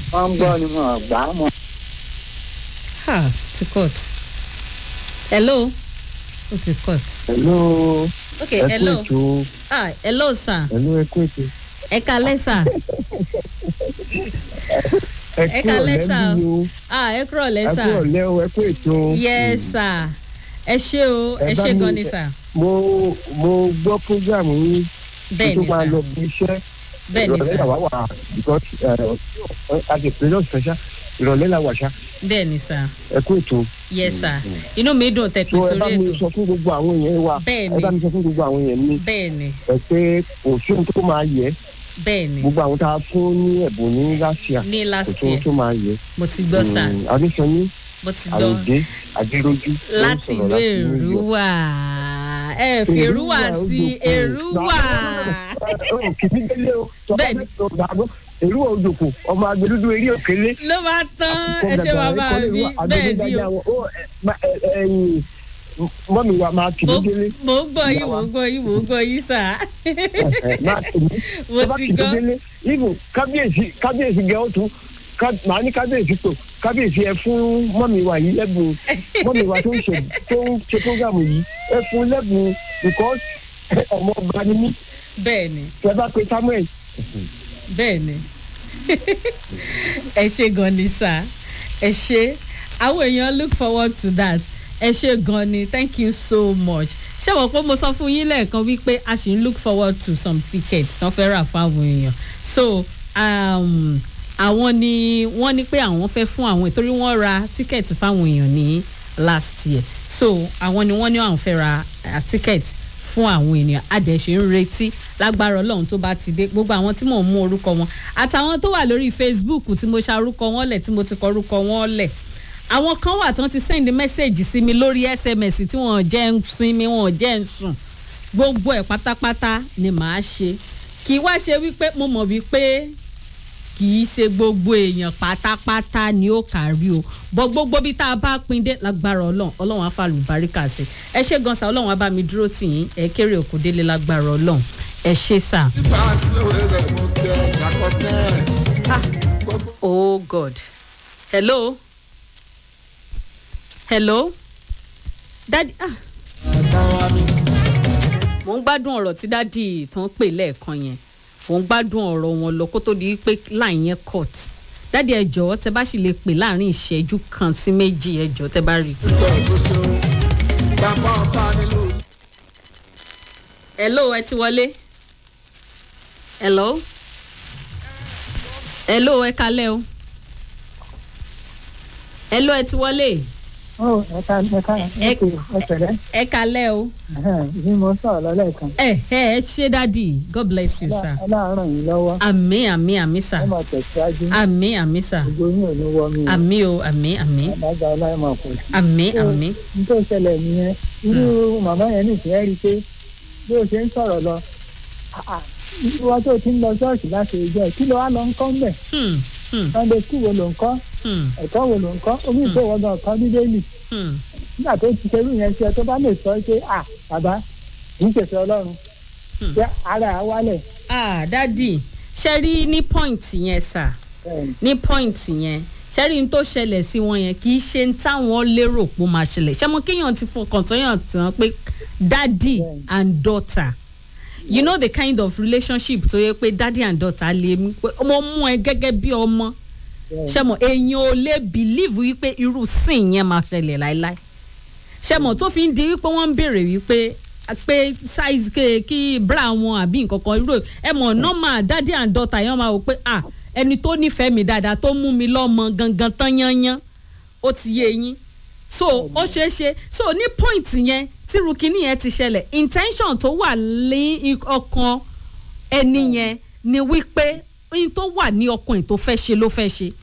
wọ́n ń gbọ́ ni wọ́n gbà á mọ́. ha ti cut hello ó ti cut hello ok ẹ kú hello ètò ah hello sir hello ẹ kú ètò ẹ kalẹ́ sir ẹ ẹ kú kalẹ́ ọ̀lẹ́ sir bí o ah ẹ kúrọ̀ lẹ́ ẹ kú sir ọ̀lẹ́ o ẹ kú ètò. yes sir ẹ ṣé o ẹ Ẹ bá ṣé mi- gan ni sir mo mo gbọ́ program yín bẹ́ẹ̀ tó ni máa sir lọ bí iṣẹ́ bẹ́ẹ̀ ni ìrọ̀lẹ́ sir làwa wà because a ti pè lọ́sọ̀ ṣá ìrọ̀lẹ́ la wà ṣá bẹ́ẹ̀ ni sir ẹ kú ètò. yes sir inú mi dùn tẹ́ pè so ẹ bá sórí mi ètò sọ fún gbogbo àwọn èèyàn wa Bẹ́ẹ̀ ẹ bá ni. mi sọ fún gbogbo àwọn èèyàn mi bẹ́ẹ̀ ni ẹ pé kò sí ohun tó máa yẹ bẹ́ẹ̀ ni gbogbo àwọn tá a fún ní ẹ̀bùn ní láṣìá ní kò last sí ohun year tó máa yẹ. mo ti gbọ́ sir Mm, adéṣọyún mo ti gbọ́ àròdé adéròjú ló ń láti sọ̀rọ̀ ìlú New York. èrúwà ẹ fi èrúwà sí èrúwà kìdídélé o Bẹ́ẹ̀ ni. èrúwà òjòkó ọmọ agbẹdúdú eré òkèlè. ló bá tán ẹ ṣe bàbá mi bẹ́ẹ̀ ni o mọ́mí wa máa mo kìdídélé. mo ń gbọ́ yín mo ń gbọ́ yín mo ń gbọ́ yín sà máa kìdí. mo ti gbọ́ kìdídélé ibù kábíyèsí kábíyèsí gẹ̀ ọ́ tún ká- màá ní kábíyèsí tó kábíyèsí ẹ fún mọ́mí wa yìí lẹ́bùn mọ́mí wa tó ń ṣe tó ń ṣe prógámù yìí ẹ fún lẹ́bùn because ọmọ ọba ni mí bẹ́ẹ̀ ni tẹ bá pe samuel bẹ́ẹ̀ ni ẹ ṣe gan ni sà ẹ ṣe àwọn èèyàn look forward to that ẹ ṣe gan ni thank you so much ṣé wọ́n pé mo sọ fún yín lẹ́ẹ̀kan wípé a ṣì ń look forward to some tickets tán fẹ́ rà fáwọn èèyàn so um, àwọn ni wọ́n ní pé àwọn fẹ́ fún àwọn ìtorí wọ́n ra tíkẹ́ẹ̀tì fáwọn èèyàn ní last year so àwọn ni wọ́n ní àwọn fẹ́ ra uh, tíkẹ́ẹ̀tì fún àwọn ènìyàn adẹ̀ṣe ń retí lágbára ọlọ́run tó bá ti dé gbogbo àwọn tí mò ń mú orúkọ wọn àtàwọn tó wà lórí facebook tí mo ṣarúkọ wọn lẹ̀ tí mo ti kọ orúkọ wọn lẹ̀ àwọn kan wà tí wọ́n ti send message sí mi lórí sms tí wọ́n jẹ́ ń sinmi wọ́n jẹ́ ń sùn gbogbo ẹ̀ pátápátá ni màá ṣe kì í wá ṣe wípé mo mọ̀ wípé kì í ṣe gbogbo èèyàn pátápátá ni ó kárí o bọ gbogbo bí tá a bá pín dé lágbára ọlọrun ọlọrun á fàlù baríkà sí ẹ ṣe gan sa ọlọrun á bá mi dúró tì yín ẹ kéré òkú délé lágbára ọlọrun ẹ ṣe sà. oh god hello hello dadi ah mo ń gbádùn ọ̀rọ̀ tí dádì tó ń pè lẹ́ẹ̀kan yẹn mo ń gbádùn ọ̀rọ̀ wọn lọ kó tó di pé láì yẹn cut dádì ẹ jọ̀ọ́ tẹ bá sì lè pè láàrin ìṣẹ́jú kan sí méjì ẹ jọ̀ọ́ tẹ bá rí i. hello ẹ ti wọlé hello hello ẹ kalẹ o hello ẹ ti wọlé ó ẹ̀ka ẹ̀ka Ẹ- ẹ̀pẹ̀rẹ̀ ẹ kalẹ o bí mo sọ̀rọ̀ lọ́lẹ́kan ẹ ẹ ẹ ṣe dádì god bless you sir ọlọ́run yìí lọ́wọ́ àmì àmì àmì sà ẹ máa tẹ̀síwájú àmì àmì sà gbogbo yín ò ní wọ́ mi àmì o àmì àmì àdájọ́ ọlọ́run kò sí. àmì àmì n tó ṣẹlẹ̀ nìyẹn irú màmá yẹn nìsín ẹ́ rí i pé bí o ṣe ń sọ̀rọ̀ lọ ìwọ tó ti ń lọ ṣọ́ọ̀ṣì láti ìjọ kí ló wá lọ ń kọ́ ń bẹ̀ hmm hmm sunday school wo ló ń kọ́ hmm ẹ̀kọ́ wo ló ń kọ́ omi ìfowópamọ́ kan bíbélì hmm nígbà tó ti ṣerú yẹn ṣe tó bá lè sọ pé à bàbá kì í ṣèṣe ọlọ́run Hmm. ṣé ara ẹ̀ á wálẹ̀ ah dádì ṣe rí ní point yẹn sà bẹ́ẹ̀ni ní point yẹn ṣe rí n tó ṣẹlẹ̀ sí wọn yẹn kì í ṣe ń táwọn lérò pé ó máa ṣẹlẹ̀ ṣé mo kéèyàn ti fọkàn tó yàn tán pé daddy Bẹ́ẹ̀ni. and daughter you know the kind of relationship tó yẹ pé daddy and daughter lè mú pé ọmọ mú ẹ gẹ́gẹ́ bí ọmọ bẹ́ẹ̀ni ṣe mo èèyàn ò lè believe wípé irú sin yẹn máa ṣẹlẹ̀ láéláé ṣe mo tó fi ń di wípé wọ́n ń béèrè wípé pé size ke kí bra wọn àbí nǹkan kan irú ẹ mọ̀ normal daddy and daughter yẹn máa wò pé ah ẹni tó nífẹ̀ẹ́ mi dáadáa tó mú mi lọ́mọ gangan tán yányán ó ti yé yín so ó ṣeé ṣe so ní point yẹn tí rukini yẹn ti ṣẹlẹ̀ intention tó wà ní ọkàn ẹni yẹn ni wípé ohun tó wà ní ọkàn ẹ̀ tó fẹ́ ṣe ló fẹ́ ṣe